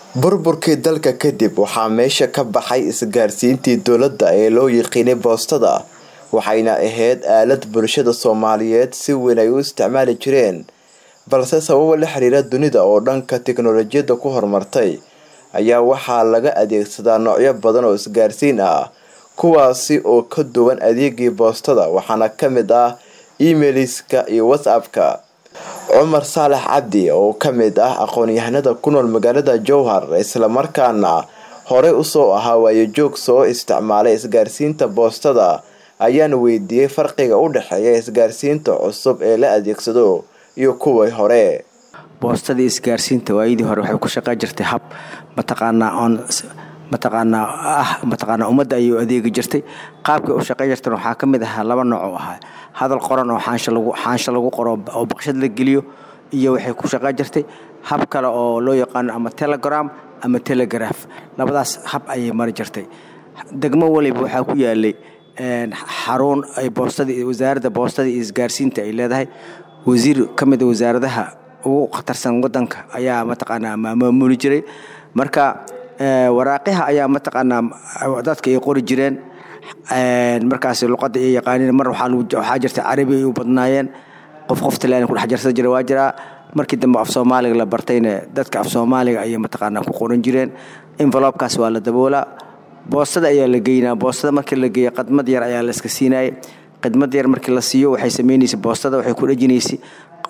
burburkii dalka kadib waxaa meesha ka baxay isgaarsiintii dowladda ee loo yiqiinay boostada waxayna ahayd aalad bulshada soomaaliyeed si weyn ay u isticmaali jireen balse sababo la xiriira dunida oo dhanka tiknolojiyadda ku horumartay ayaa waxaa laga adeegsadaa noocyo badan oo isgaarsiin ah kuwaasi oo ka duwan adeegii boostada waxaana ka mid ah emaileska iyo whatsappka cumar saalax cabdi oo ka mid ah aqoon-yahanada ku nool magaalada jowhar islamarkaana horey usoo ahaa waayojoog soo isticmaalay isgaarsiinta boostada ayaan weydiiyey farqiga u dhexeeya isgaarsiinta cusub ee la adeegsado iyo kuwii hore boostadii isgaarsiinta waayadii hore waxay ku shaqey jirtay hab mataqaanaa oon mataqaanaa ah mataqaanaa ummadda ayuu adeegi jirtay qaabkay u shaqey jirtan waxaa ka mid ahaa laba nooc oo ahaa hadal qoran oo xaansha lagu xaansha lagu qoro oo baqshad la geliyo iyo waxay ku shaqey jirtay hab kale oo loo yaqaano ama telegram ama telegraph labadaas hab ayay mari jirtay degmo waliba waxaa ku yaalay xarun ay boostadii wasaaradda boostada iyo isgaarsiinta ay leedahay wasiir ka mid a wasaaradaha ugu khatarsan wadanka ayaa mataqaanaa maamuli jiray marka waraaqiha ayaa mataqaanaa dadka ay qori jireen markaas luqadda ay yaqaaniin mar waxaa jirta carabi ay u badnaayeen qof qof talaan ku dhex jarsan jira waa jiraa markii dambe af soomaaliga la bartayna dadka af soomaaliga ayay mataqaanaa ku qoran jireen envelopkaas waa la daboolaa boostada ayaa la geynaa boostada markii la geeya khadmad yar ayaa la iska siinayay khidmad yar markii la siiyo waxay samaynaysa boostada waxay ku dhejinaysay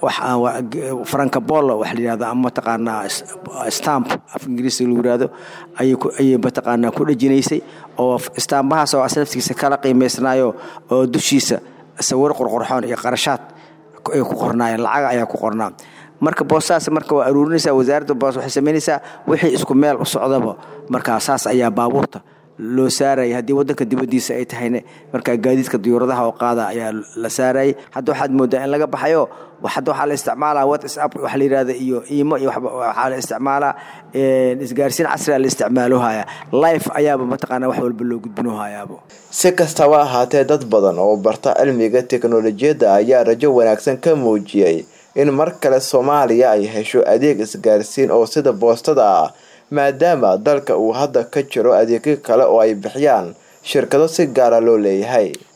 franka bolo wax la yihahdo ama mataqaanaa stamp af ingiriiska lagu yihahdo ayay mataqaanaa ku dhejinaysay oo staambahaas oo asnaftigiisa kala qiimaysnaayo oo dushiisa sawir qorqorxoon iyo qarashaad ay ku qornaayeen lacag ayaa ku qornaa marka boostadaas marka waa aruurinaysaa wasaaradda boos waxay samaynaysaa wixii isku meel u socdaba markaa saas ayaa baabuurta loo saarayay haddii wadanka dibadiisa ay tahayna markaa gaadiidka diyuuradaha oo qaada ayaa la saarayay hadda waxaad moodaa in laga baxayo hadda waxaa la isticmaalaa whatsapp waxa la yihahda iyo imo iyo waxaa la isticmaalaa isgaarsiin casriga la isticmaalohaya life ayaaba mataqaanaa wax walba loo gudbinohayaaba si kastaba ahaatee dad badan oo barta cilmiga teknolojiyadda ayaa rajo wanaagsan ka muujiyey in mar kale soomaaliya ay hesho adeeg isgaarsiin oo sida boostada ah maadaama dalka uu hadda ka jiro adeegyo kale oo ay bixiyaan shirkado si gaara loo leeyahay